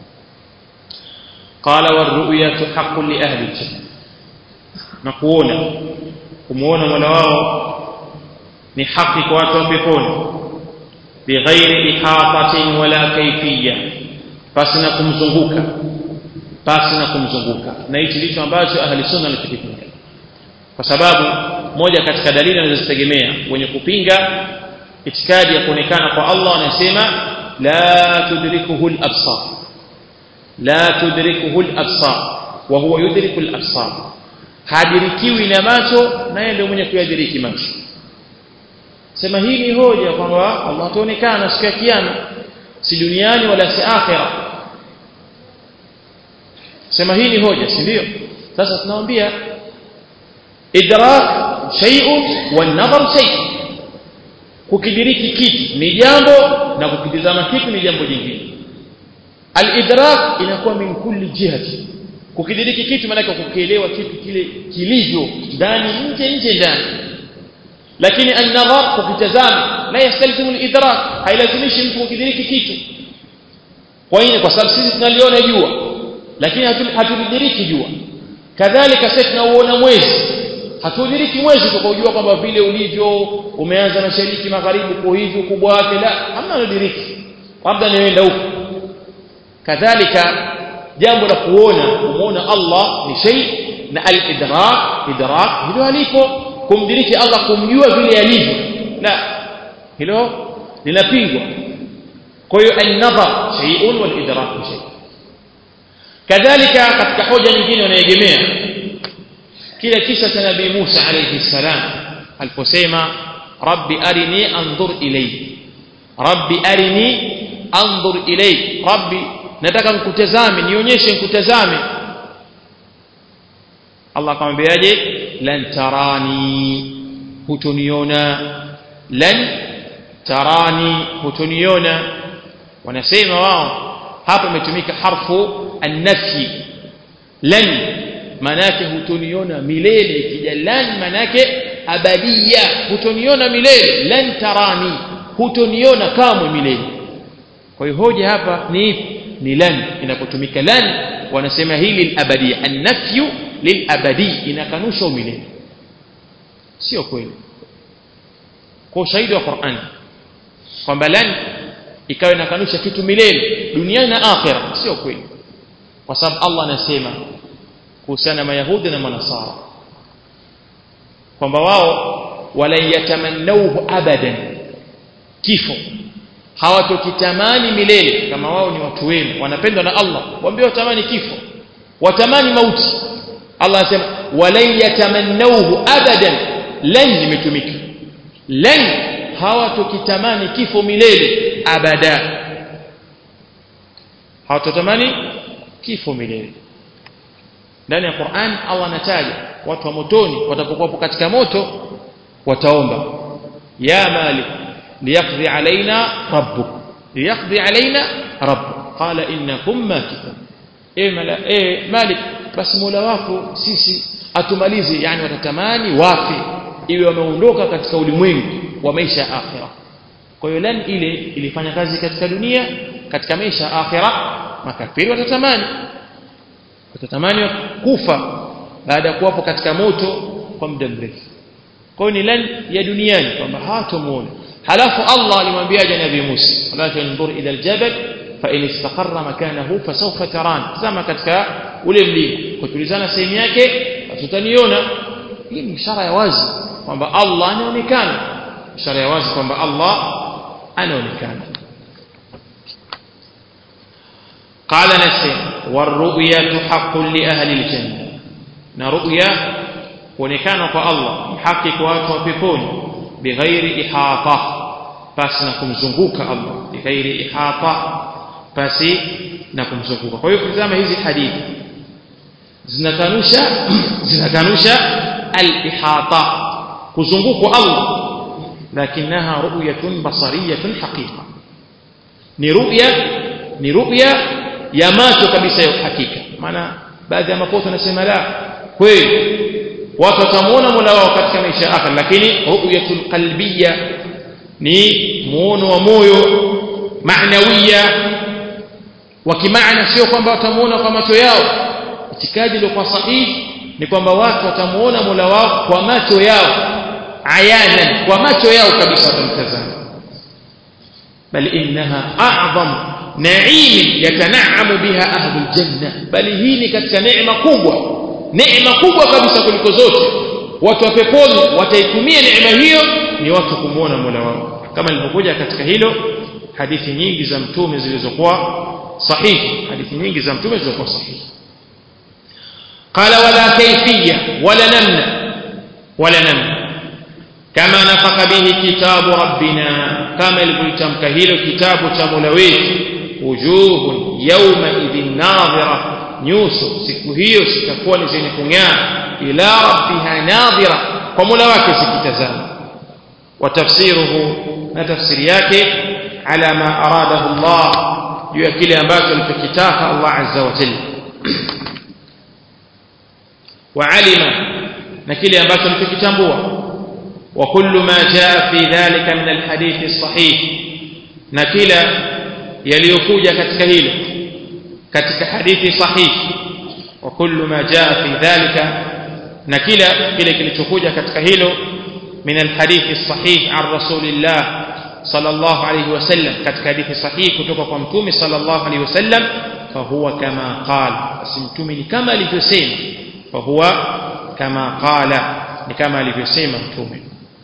qala warru'yatu haqqun li ahli al-jannah na kuona kumuona Mola wao ni haki kwa watu wa peponi bighairi ihatatin wala kaifiyya basi na kumzunguka basi na kumzunguka na hichi ndicho ambacho ahli sunna wanakipinga kwa sababu moja katika dalili anazozitegemea wenye kupinga itikadi ya kuonekana kwa Allah anasema la tudrikuhu al-absar la tudrikuhu al-absar wa huwa yudriku al-absar hadirikiwi na macho naye ndio mwenye kuyadiriki macho sema hii ni hoja kwamba Allah ataonekana siku ya kiyama si duniani wala si akhira sema hii ni hoja si ndio sasa tunawaambia idrak shay'un wan nadhar shay kukidiriki kitu ni jambo na kukitizama kitu ni jambo jingine al-idrak inakuwa min kulli jihati kukidiriki kitu maana kukielewa kitu kile kilivyo ndani nje nje ndani lakini an-nadhar kukitazama la yastalzimu al-idrak hailazimishi mtu kukidiriki kitu kwa nini kwa sababu sisi tunaliona jua lakini hatulidiriki jua kadhalika sisi tunauona mwezi hatudiriki mwezi tukajua kwamba vile ulivyo umeanza mashariki magharibi kwa hivyo kubwa wake la hamna nadiriki labda nienda huko kadhalika jambo la kuona kumuona Allah ni shay na al-idrak idrak hilo alipo kumdiriki Allah kumjua vile alivyo la hilo linapingwa kwa hiyo an-nadhar shay'un wal idrak shay kadhalika katika hoja nyingine wanaegemea kile kisa cha nabii Musa alayhi salam aliposema rabbi arini anzur ilayk rabbi arini anzur ilayk rabbi nataka nikutazame nionyeshe nikutazame Allah akamwambiaje lan tarani hutoniona lan tarani hutoniona wanasema wao hapa imetumika harfu an-nafyi lan manake hutoniona milele ikija lan manake abadia hutoniona milele lan tarani hutoniona kamwe milele kwa hiyo hoja hapa ni ipi ni lan inapotumika lan wanasema hili lilabadia an-nafyu lilabadi inakanusha umilele sio kweli kwa ushahidi wa Qur'an kwamba lan ikawa inakanusha kitu milele duniani na akhira sio kweli kwa sababu Allah anasema kuhusiana na mayahudi na manasara kwamba wao wala yatamannauhu abadan kifo hawatokitamani milele kama wao ni watu wema wanapendwa na Allah waambie watamani kifo watamani mauti Allah anasema wala yatamannauhu abadan lan imetumika lan hawatokitamani kifo milele abada hawatotamani kifo milele ndani ya Qur'an Allah anataja watu wa motoni watakapokuwa katika moto wataomba ya malik liyaqdi alaina rabbuk liyaqdi alaina rabbuk qala innakum makithun e mala e malik basi mola wako sisi atumalize yani watatamani wafe iwe wameondoka katika ulimwengu wa maisha ya akhira kwa hiyo lan ile ilifanya kazi katika dunia katika maisha ya akhira makafiri watatamani watatamani kufa baada ya kuwapo katika moto kwa muda mrefu kwa hiyo ni lan ya duniani kwamba hawatomuona halafu Allah alimwambia nabii Musa wala tanzur ila aljabal fa in istaqarra makanahu fasawfa taran zama katika ule mlima kutulizana sehemu yake tutaniona hii ni ishara ya wazi kwamba Allah anaonekana ishara ya wazi kwamba Allah anaonekana قال نسيم والرؤيا حق لأهل الجنة na ru'ya kuonekana kwa Allah haki kwa watu wa peponi bighairi ihata pasi na kumzunguka Allah bighairi ihata pasi na kumzunguka kwa hiyo kutazama hizi hadithi zinakanusha zinakanusha al-ihata kuzungukwa Allah lakinaha ru'yatun basariyatun haqiqa ni ru'ya ni ru'ya ya macho kabisa ya hakika maana baadhi ya mapoto wanasema la kweli watu watamuona Mola wao katika maisha ya akhira lakini ru'yatul qalbiyya ni muono wa moyo maanawiya wa kimaana sio kwamba watamuona kwa macho yao itikadi iliyokuwa sahihi ni kwamba watu watamuona Mola wao kwa macho yao ayanan kwa macho yao kabisa watamtazama bal innaha a'zam na'im yatana'amu biha ahlul janna bali hii ni katika neema kubwa neema kubwa kabisa kuliko zote watu wa peponi wataitumia neema hiyo ni watu kumuona Mola wao kama ilivyokuja katika hilo hadithi nyingi za mtume zilizokuwa sahihi hadithi nyingi za mtume zilizokuwa sahihi قال ولا كيفية ولا نمنع ولا نمنع كما نفق به كتاب ربنا كما البلتم كهيل كتاب تمولويت وجوه يومئذ ناظرة nyuso siku hiyo zitakuwa ni zenye kung'aa ila rabbiha nadhira kwa mola wake zikitazama watafsiruhu na tafsiri yake ala ma aradahu Allah juu ya kile ambacho alichokitaka Allah azza wa jalla وعلم نكيل ambacho alichokitambua وكل ما جاء في ذلك من الحديث الصحيح na kila yaliyokuja katika hilo katika hadithi sahihi وكل ما جاء في ذلك na kila kile kilichokuja katika hilo من الحديث الصحيح عن رسول الله صلى الله عليه وسلم katika hadithi sahihi kutoka kwa mtume صلى الله عليه وسلم فهو كما قال basi mtume ni kama alivyosema فهو كما قال كما alivyosema mtume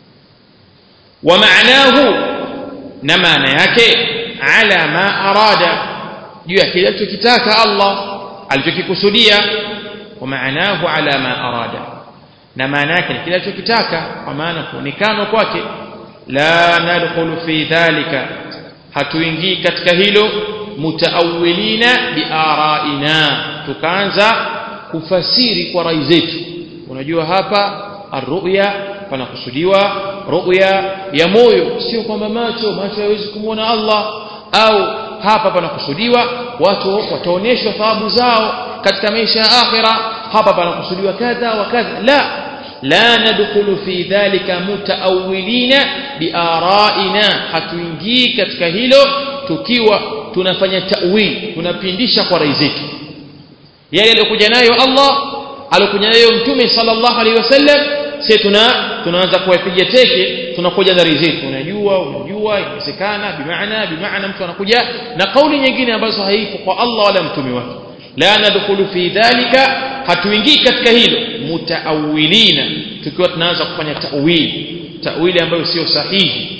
ومعناه na maana yake ala ma arada juu ya kile alichokitaka Allah alichokikusudia ومعناه على ما arada na maana yake ni kile alichokitaka kwa maana kuonekana kwake la nadkhulu fi dhalika hatuingii katika hilo mutaawilina biaraina tukaanza kufasiri kwa rai zetu unajua hapa arruya panakusudiwa ruya ya moyo sio kwamba macho macho hayawezi kumwona Allah au hapa panakusudiwa watu wataonyeshwa thawabu zao katika maisha ya akhira hapa panakusudiwa kadha wa kadha la la nadkhulu fi dhalika mutaawilina biaraina hatuingii katika hilo tukiwa tunafanya ta'wil tunapindisha kwa rai zetu yale aliyokuja nayo Allah alikuja nayo mtume sallallahu alaihi wasallam sisi tuna tunaanza kuwapiga teke tunakuja na rai zetu unajua unajua inawezekana bimaana bimaana mtu anakuja na kauli nyingine ambazo haipo kwa Allah wala mtume wake la nadkhulu fi dhalika hatuingii katika hilo mutaawilina tukiwa tunaanza kufanya ta'wili ta'wili ambayo sio sahihi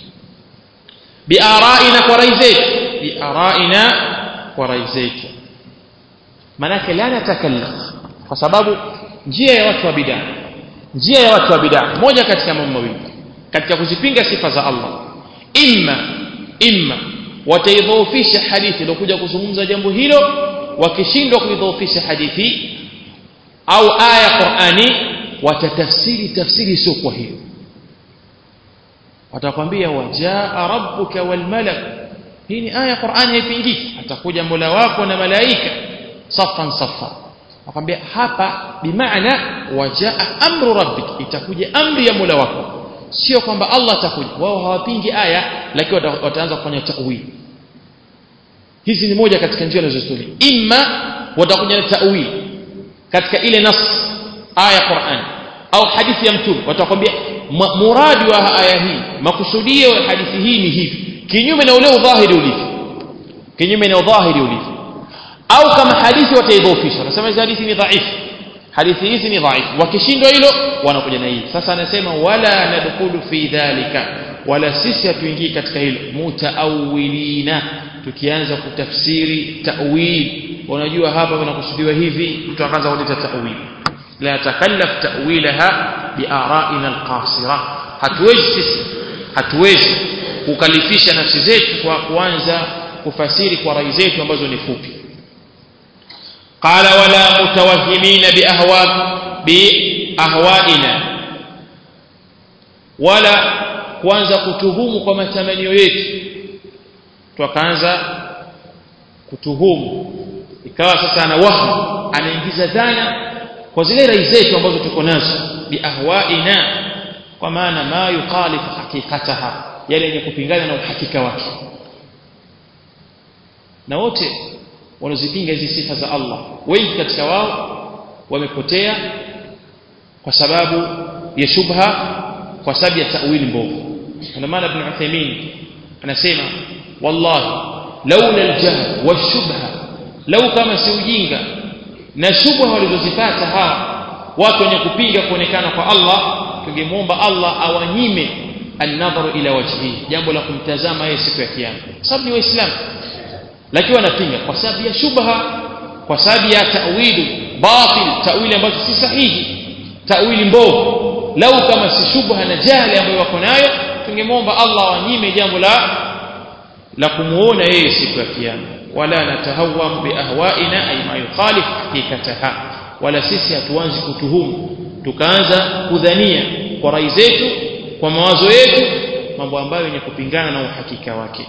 biaraina kwa rai zetu biaraina kwa rai zetu manake la natakallaf kwa sababu njia ya watu wa bid'a njia ya watu wa bid'a moja katika mambo mawili katika kuzipinga sifa za Allah imma imma wataidhoofisha hadithi iliyokuja kuzungumza jambo hilo wakishindwa kuidhoofisha hadithi au aya Qur'ani watatafsiri tafsiri sio kwa hiyo watakwambia wajaa rabbuka wal malak hii ni aya Qur'ani haipingiki atakuja Mola wako na malaika safan safa akwambia hapa bimaana wajaa amru rabbik itakuja amri ya Mola wako sio kwamba Allah atakuja wao hawapingi aya lakini wataanza kufanya ta'wil hizi ni moja katika njia zinazotumia imma watakuja na ta'wil katika ile nas aya Qur'an au hadithi ya mtume watakwambia muradi wa aya hii makusudio ya hadithi hii ni hivi kinyume na ule udhahiri ulivyo kinyume na udhahiri ulivyo au kama hadithi wataidhofisha wanasema hizi hadithi ni dhaifu hadithi hizi ni dhaifu wakishindwa hilo wanakuja na hii sasa anasema wala nadkhulu fi dhalika wala sisi hatuingii katika hilo mutaawilina tukianza kutafsiri ta'wil unajua hapa kunakusudiwa hivi mtu akaanza kuleta ta'wil la takallaf ta'wilaha biara'ina alqasira hatuwezi sisi hatuwezi kukalifisha nafsi zetu kwa kuanza kufasiri kwa rai zetu ambazo ni fupi qala wala mutawahhimina biahwa biahwaina wala kuanza kutuhumu kwa matamanio yetu tukaanza kutuhumu ikawa sasa ana wahmu anaingiza dhana kwa zile rai zetu ambazo tuko nazo biahwaina kwa maana ma yukhalifu haqiqataha yale yenye kupingana na uhakika wake na wote wanazipinga hizi sifa za Allah wengi katika wao wamepotea kwa sababu ya shubha kwa sababu ya tawili mbovu ndio maana ibn Uthaymeen anasema wallahi laula aljahl washubha lau kama si ujinga na shubha walizozipata hawa watu wenye kupinga kuonekana kwa Allah tungemwomba Allah awanyime an-nadharu ila wajhihi jambo la kumtazama yeye siku ya kiyama sababu ni waislamu lakini wanapinga kwa sababu ya shubha kwa sababu ya ta'wilu batil ta'wili ambazo si sahihi ta'wili mbovu lau kama si shubha na jahili ambayo wako nayo tungemwomba Allah awanyime jambo la la kumuona yeye siku ya kiyama wala natahawam biahwaina ay ma yukhalif haqiqataha wala sisi hatuanzi kutuhumu tukaanza kudhania kwa rai zetu kwa mawazo yetu mambo ambayo yenye kupingana na uhakika wake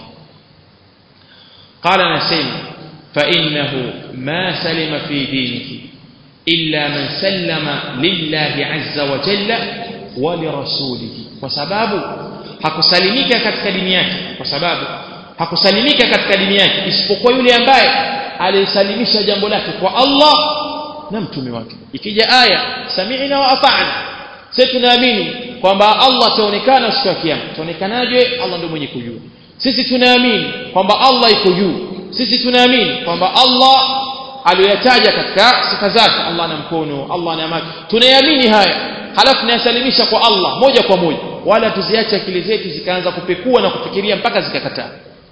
qala nasema fa innahu ma salima fi dinihi illa man sallama lillahi azza wa jalla wa lirasulihi kwa sababu hakusalimika katika dini yake kwa sababu hakusalimika katika dini yake isipokuwa yule ambaye alisalimisha jambo lake kwa Allah na mtume wake ikija aya sami'na wa ata'na sisi tunaamini kwamba Allah ataonekana siku ya kiyama ataonekanaje Allah ndio mwenye kujua sisi tunaamini kwamba Allah iko juu sisi tunaamini kwamba Allah aliyoyataja katika sifa zake Allah ana mkono Allah ana macho tunayamini haya halafu tunayasalimisha kwa Allah moja kwa moja wala tuziache akili zetu zikaanza kupekua na kufikiria mpaka zikakataa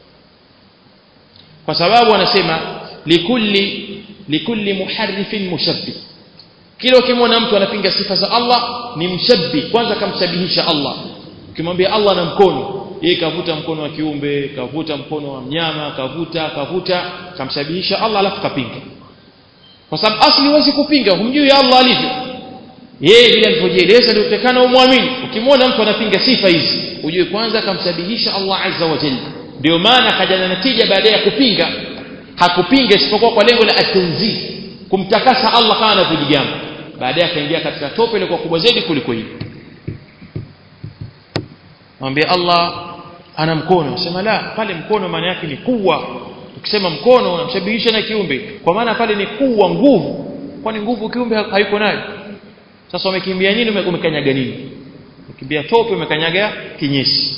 kwa sababu wanasema likulli likulli muharrifin mushabbih kila ukimwona mtu anapinga sifa za Allah ni mshabbi kwanza kamshabihisha Allah ukimwambia Allah na mkono yeye kavuta mkono wa kiumbe kavuta mkono wa mnyama kavuta kavuta kamshabihisha Allah alafu kapinga kwa sababu asli huwezi kupinga humjui Allah alivyo yeye vile alivyojieleza ndio utakana umwamini ukimwona mtu anapinga sifa hizi ujue kwanza kamshabihisha Allah azza wa jalla ndio maana kaja na natija baada ya kupinga hakupinga isipokuwa kwa lengo la atanzih kumtakasa Allah kama anavyojigamba baadaye akaingia katika tope ile kwa kubwa zaidi kuliko hili mwambie Allah ana mkono sema la pale mkono maana yake ni kuwa ukisema mkono unamshabihisha na kiumbe kwa maana pale ni kuwa nguvu kwani nguvu kiumbe hayuko nayo sasa umekimbia nini umekanyaga nini umekimbia tope umekanyaga kinyesi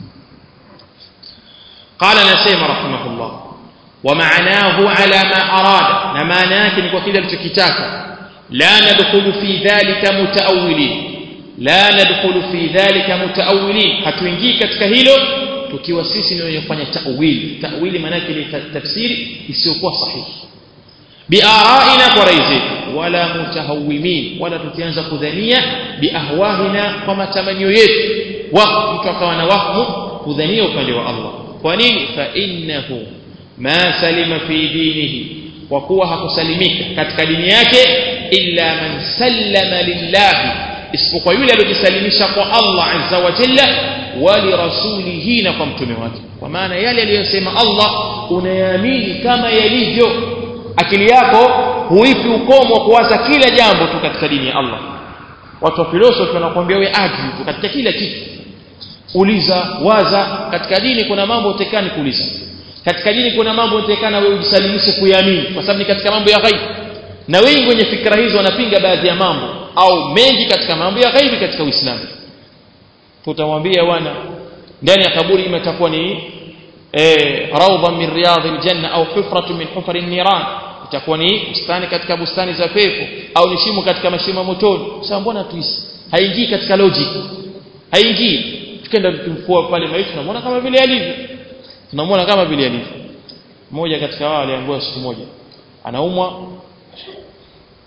قال نسيم رحمه الله ومعناه على ما أراد نما ناكن وكذا التكتاك لا ندخل في ذلك متأولين لا ندخل في ذلك متأولين hatuingii katika hilo tukiwa sisi ni wenye kufanya ta'wili ta'wili maana yake ni tafsiri isiyokuwa sahihi biaraina kwa rai zetu wala mutahawimin wala tukianza kudhania biahwahina kwa matamanio yetu wa mtu akawa na wahmu kudhania upande wa Allah kwa nini fa innahu ma salima fi dinihi kwa kuwa hakusalimika katika dini yake illa man sallama lillahi isipokuwa yule aliyojisalimisha kwa Allah azza wa jalla wa lirasulihi na kwa mtume wake kwa maana yale aliyosema Allah unayaamini kama yalivyo akili yako huipi ukomo wa kuwaza kila jambo tu katika dini ya Allah watu wa philosophy wanakuambia wewe argue tu katika kila kitu uliza waza katika dini kuna mambo utekani kuuliza katika dini kuna mambo utekana wewe ujisalimishe kuyaamini kwa sababu ni katika mambo ya ghaibu na wengi wenye fikra hizo wanapinga baadhi ya mambo au mengi katika mambo ya ghaibi katika Uislamu tutamwambia wana ndani ya kaburi imetakuwa ni eh rawda min riyadhil janna au hufratu min hufari niran itakuwa ni bustani katika bustani za pepo au ni shimo katika mashimo motoni sasa mbona tuisi haingii katika logic haingii tukenda tumfua pale maiti tunamwona kama vile alivyo tunamwona kama vile alivyo mmoja katika wao aliambiwa siku moja anaumwa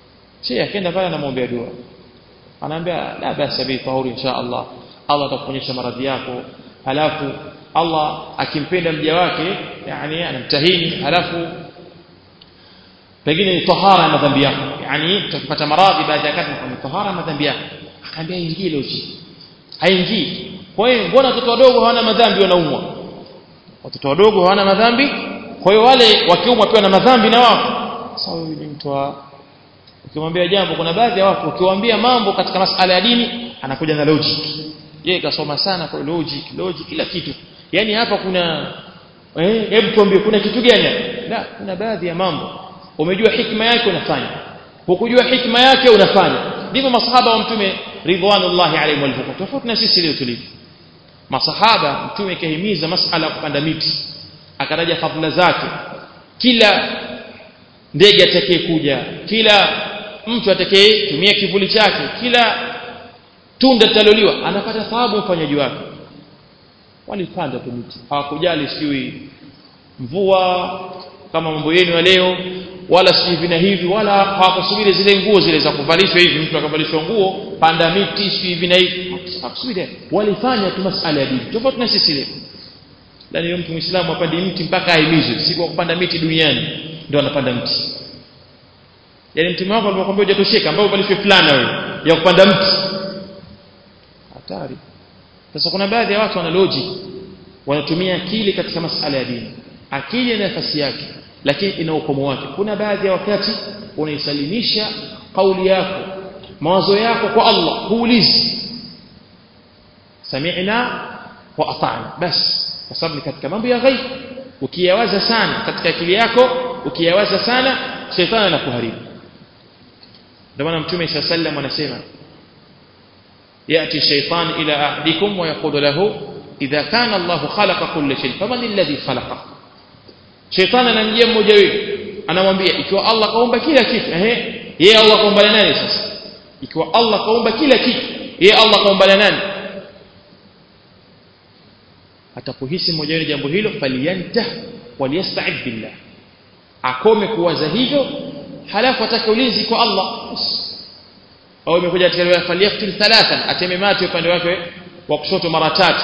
shehe akaenda pale anamwombea dua anaambia la basa bi tahuri insha Allah Allah atakuponyesha maradhi yako halafu Allah akimpenda mja wake yani anamtahini halafu pengine ni tahara ya madhambi yako yani utakipata maradhi baada ya wakati ni tahara ya madhambi yako akaambia ingii leo chini haingii kwa hiyo mbona watoto wadogo hawana madhambi wanaumwa watoto wadogo hawana madhambi kwa hiyo wale wakiumwa pia na madhambi na wao sasa huyu ni mtu wa ukimwambia jambo kuna baadhi ya watu ukiwaambia mambo katika masala ya dini anakuja na logic yeye kasoma sana kwa logic logic kila kitu yani hapa kuna eh hebu tuambie kuna kitu gani la kuna baadhi ya mambo umejua hikma yake unafanya hukujua hikma yake unafanya ndivyo masahaba wa mtume ridwanullahi alayhim walivyokuwa tofauti na sisi leo tulivyo masahaba mtume kahimiza masala ya kupanda miti akataja fadhila zake kila ndege atakaye kuja kila mtu atakaye tumia kivuli chake kila tunda litaloliwa anapata thawabu mfanyaji wake walipanda tu miti hawakujali sijui mvua kama mambo yenu ya leo wala si hivi na hivi wala hawakusubiri zile nguo zile za kuvalishwa hivi mtu akavalishwa nguo panda miti si hivi na hivi hawakusubiri walifanya tu masala ya dini tofauti na sisi leo ndani mtu muislamu apande mti mpaka ahimizwe si kwa kupanda miti duniani ndio anapanda mti yani mtume wako alipokuambia hujatosheka ambao uvalishwe fulana wewe ya kupanda mti hatari sasa kuna baadhi ya watu wana logic wanatumia akili katika masala ya dini akili ina nafasi yake lakini ina ukomo wake kuna baadhi ya wakati unaisalimisha kauli yako mawazo yako kwa Allah huulizi sami'na wa ata'na bas kwa sababu ni katika mambo ya ghaib ukiyawaza sana katika akili yako ukiyawaza sana shetani anakuharibu ndio maana mtume صلى الله عليه وسلم anasema ياتي الشيطان الى احدكم ويقول له اذا كان الله خلق كل شيء فمن الذي خلقه shetani anamjia mmoja wetu anamwambia ikiwa Allah kaumba kila kitu ehe yeye Allah kaumba nani sasa ikiwa Allah kaumba kila kitu yeye Allah kaumba nani atapohisi mmoja wetu jambo hilo faliyantah waliyasta'id billah akome kuwaza hivyo halafu atake ulinzi kwa Allah au imekuja katika riwaya faliyaqtil thalathan ateme mate upande wake wa kushoto mara tatu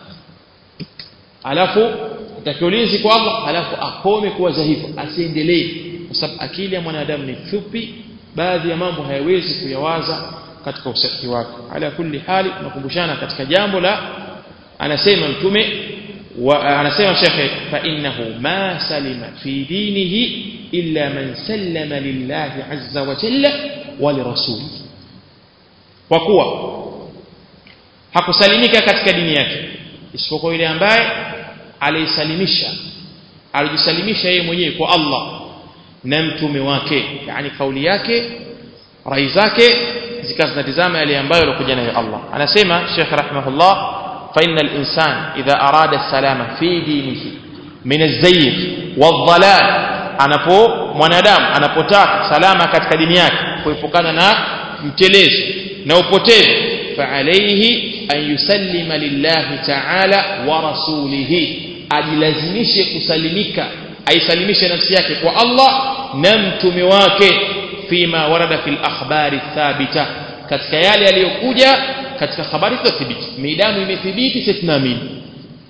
alafu atake ulinzi kwa Allah halafu akome kuwaza hivyo asiendelee kwa sababu akili ya mwanadamu ni fupi baadhi ya mambo hayawezi kuyawaza katika usafi wake ala kulli hali tunakumbushana katika jambo la anasema mtume wa anasema shekhe fa innahu ma salima fi dinihi illa man sallama lillahi azza wa jalla wa lirasulihi kwa kuwa hakusalimika katika dini yake isipokuwa yule ambaye alisalimisha alijisalimisha yeye mwenyewe kwa Allah na mtume wake yani kauli yake rai zake zikawa zinatizama yale ambayo alikuja nayo Allah anasema Sheikh rahimahullah fa innal insan idha arada salama fi dinihi min az-zayg wadh-dhalal anapo mwanadamu anapotaka salama katika dini yake kuepukana na mtelezo na upotevu fa alayhi an yusallima lillahi ta'ala wa rasulihi ajilazimishe kusalimika aisalimishe nafsi yake kwa Allah na mtume wake fima warada fil akhbari thabita katika yale yaliyokuja katika habari thibiti midamu imethibiti sisi tunaamini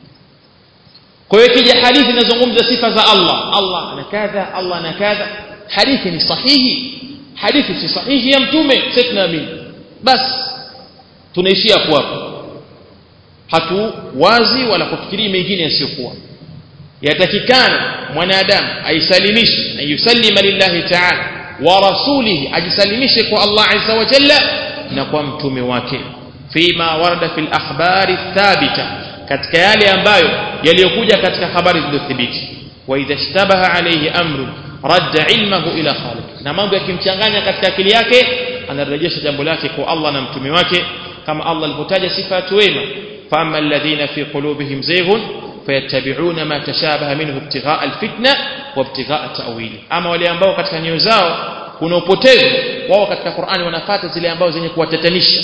kwa hiyo kija hadithi inazungumza sifa za Allah Allah ana kadha Allah ana kadha hadithi ni sahihi hadithi si sahihi ya mtume sisi tunaamini basi tunaishia hapo hapo hatu wazi wala kufikiria mengine yasiyokuwa yatakikana mwanadamu aisalimishe na yusallima lillahi ta'ala wa rasulihi ajisalimishe kwa Allah azza wa jalla na kwa mtume wake fima warada fil akhbari thabita katika yale ambayo yaliyokuja katika habari zilizothibiti wa idha ishtabaha alayhi amru radda ilmahu ila khaliq na mambo yakimchanganya katika akili yake anarejesha jambo lake kwa Allah na mtume wake kama Allah alipotaja sifa ya wema فأما الذين في قلوبهم زيغ فيتبعون ما تشابه منه ابتغاء الفتنة وابتغاء تأويله أما wale ambao katika nyoyo zao kuna upotevu wao katika Qur'ani wanafuata zile ambao zenye kuwatatanisha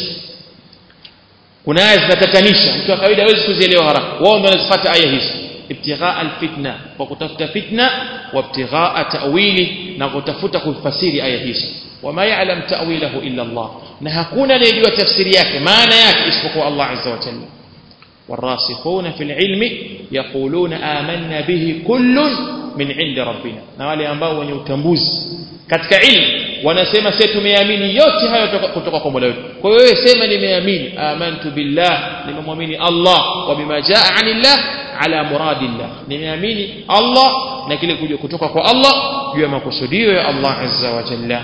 kuna aya zinatatanisha mtu wa kawaida hawezi kuzielewa haraka wao ndio wanazifuata aya hizi ibtighaa alfitna kwa kutafuta fitna wa ibtighaa ta'wili na kutafuta kufasiri aya hizi wama ya'lam ta'wilahu illa Allah na hakuna anayejua tafsiri yake maana yake isipokuwa Allah azza wa jalla والراسخون في العلم يقولون آمنا به كل من عند ربنا na wale ambao wenye utambuzi katika ilmu wanasema sisi tumeamini yote hayo kutoka kwa Mola wetu kwa hiyo wewe sema nimeamini amantu billah nimemwamini Allah wa bima jaa anillah ala muradillah nimeamini Allah na kile kuja kutoka kwa Allah juu ya makusudio ya Allah azza wa jalla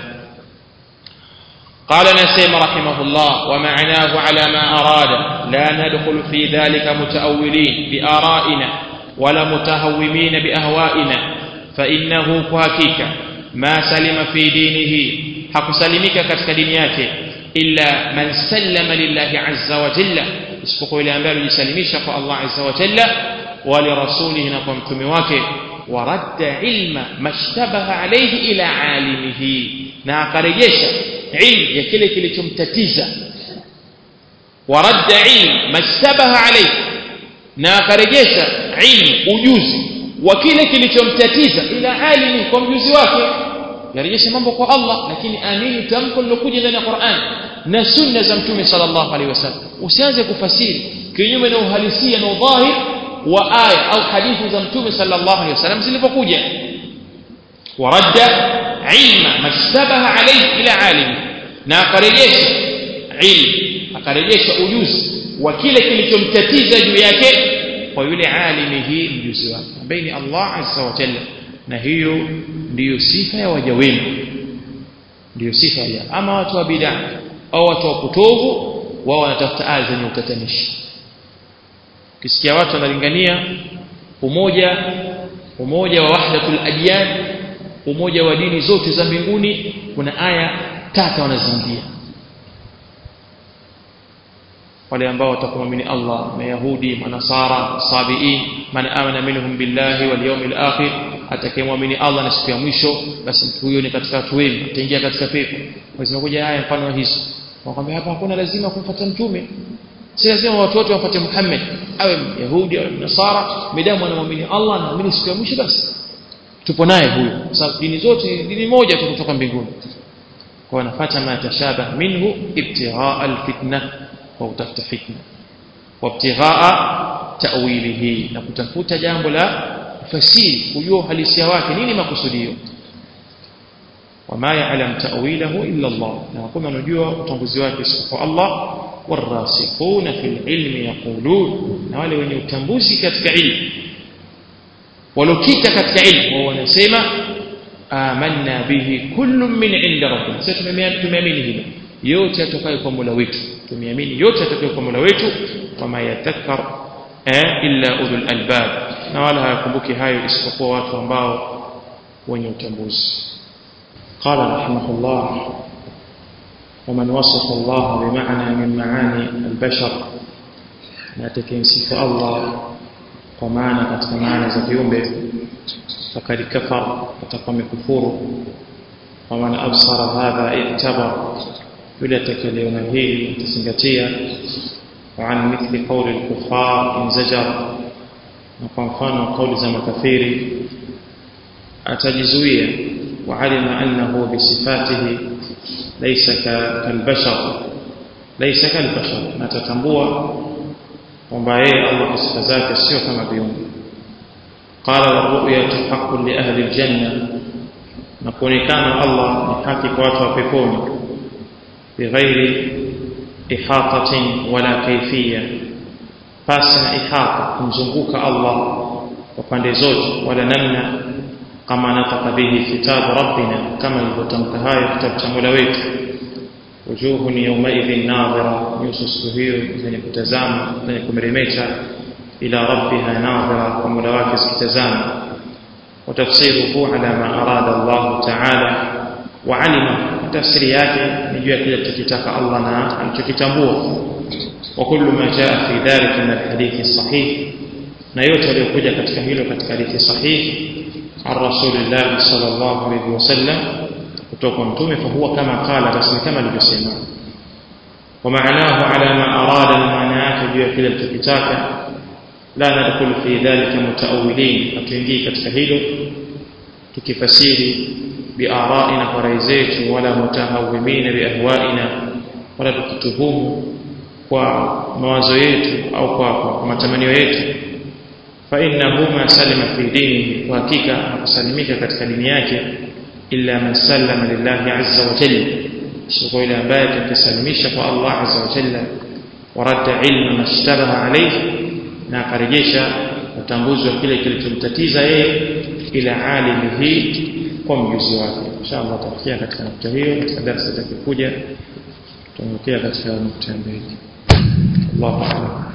قال نسيم رحمه الله ومعناه على ما أراد لا ندخل في ذلك متأولين بآرائنا ولا متهومين بأهوائنا فإنه كهكيك ما سلم في دينه حق سلمك كتك دينياك إلا من سلم لله عز وجل اسبقوا إلى أنبال يسلميش الله عز وجل ولرسوله نقوم تمواك ورد علم ما اشتبه عليه إلى عالمه ناقرجيش ilmu ya kile kilichomtatiza waradda ilmu mashtabaha alayhi na akarejesha ilmu ujuzi wa kile kilichomtatiza ila alimi kwa mjuzi wake yarejesha mambo kwa Allah lakini amini tamko lilokuja ndani ya Qur'an na sunna za mtume sallallahu alaihi wasallam usianze kufasiri kinyume na uhalisia na udhahir wa aya au hadithi za mtume sallallahu alaihi wasallam zilipokuja waradda ilma mashtabaha alayhi ila alimi na akarejesha ilmu akarejesha ujuzi wa kile kilichomtatiza juu yake kwa yule alimi hii mjuzi wake ambaye ni Allah azza wa jalla na hiyo ndiyo sifa ya waja wema ndiyo sifa ya ama watu wa bid'a au watu wa kutovu wao wanatafuta aya zenye utatanishi ukisikia watu wanalingania umoja umoja wa wahdatul adyan umoja wa dini zote za mbinguni kuna aya tata wanazingia wale ambao watakumwamini Allah mayahudi manasara sabiin man amana minhum billahi wal yawmil akhir atakayemwamini Allah na siku ya mwisho basi mtu huyo ni katika watu wema ataingia katika pepo zimekuja haya mfano wa hizo wakwambia hapa hakuna lazima kumfuata mtume si lazima watu wote wafuate Muhammad awe yahudi awe nasara midamu anamwamini Allah na amini siku ya mwisho basi tupo naye huyo sababu dini zote dini moja tu kutoka mbinguni kwa wanafata ma tashabah minhu ibtighaa alfitna wa utafuta fitna wa ibtighaa ta'wilihi na kutafuta jambo la fasiri kujua uhalisia wake nini makusudio wama ya'lam ta'wilahu illa Allah na hakuna anajua utambuzi wake isipokuwa Allah warasikhuna fil ilmi yaqulun na wale wenye utambuzi katika ilmu walokika katika ilmu wao wanasema amanna bihi kullu min inda rabbina sasa tumeamini hilo yote yatokayo kwa Mola wetu tumeamini yote yatokayo kwa Mola wetu wama yadhakkar illa ulul albab na wala hayakumbuki hayo isipokuwa watu ambao wenye utambuzi قال رحمه الله ومن وصف الله بمعنى من معاني البشر ناتكين الله ومعنى katika maana za viumbe فقد كفر وتقم كفور ومن أبصر هذا اعتبر يلا تكليون هي تسنجتيا وعن مثل قول الكفار انزجر وقنفان قول زم كثير أتجزوية وعلم أنه بصفاته ليس كالبشر ليس كالبشر ما تتنبوه ومبايه الله صفة ذاك السيوف كما بيوم قال والرؤيا حق لأهل الجنة نقول كان الله نحكي واتوا بكون بغير إحاطة ولا كيفية فاسنا إحاطة kumzunguka Allah kwa pande zote wala namna kama nataka bihi kitabu rabbina kama ilivyotamka hayo kitabu cha Mola wetu wujuhun yawmaidhin nadhira nyuso siku hiyo zenye kutazama zenye kumeremeta ila rabbiha nadhira kwa Mola wake zikitazama وتفسيره على ما أراد الله تعالى وعلم تفسير yake ni juu ya kile alichokitaka Allah na alichokitambua وكل ما جاء في ذلك من الحديث الصحيح na yote yaliyokuja katika hilo katika hadithi sahihi عن رسول الله صلى الله عليه وسلم kutoka mtume fahuwa kama qala basi kama alivyosema ومعناه على ما أراد المعنى yake juu ya kile alichokitaka la nadkhulu fi dhalika mutaawilin hatuingii katika hilo tukifasiri biaraina kwa rai zetu wala mutahawimina biahwaina wala tukituhumu kwa mawazo yetu au kwa, kwa, kwa matamanio yetu fa innahu ma salima fi dinihi kwa hakika hakusalimika katika dini yake illa man sallama lillahi azza wa jalla sio yule ambaye atakisalimisha kwa Allah azza wa jalla waradda ilma mashtabaha alayhi na akarejesha utambuzi wa kile kilichomtatiza yeye ila alimihi kwa mjuzi wake inshallah tutafikia katika nukta hiyo katika darasa itakayokuja tutaelekea katika nukta mbili Allahu a'lam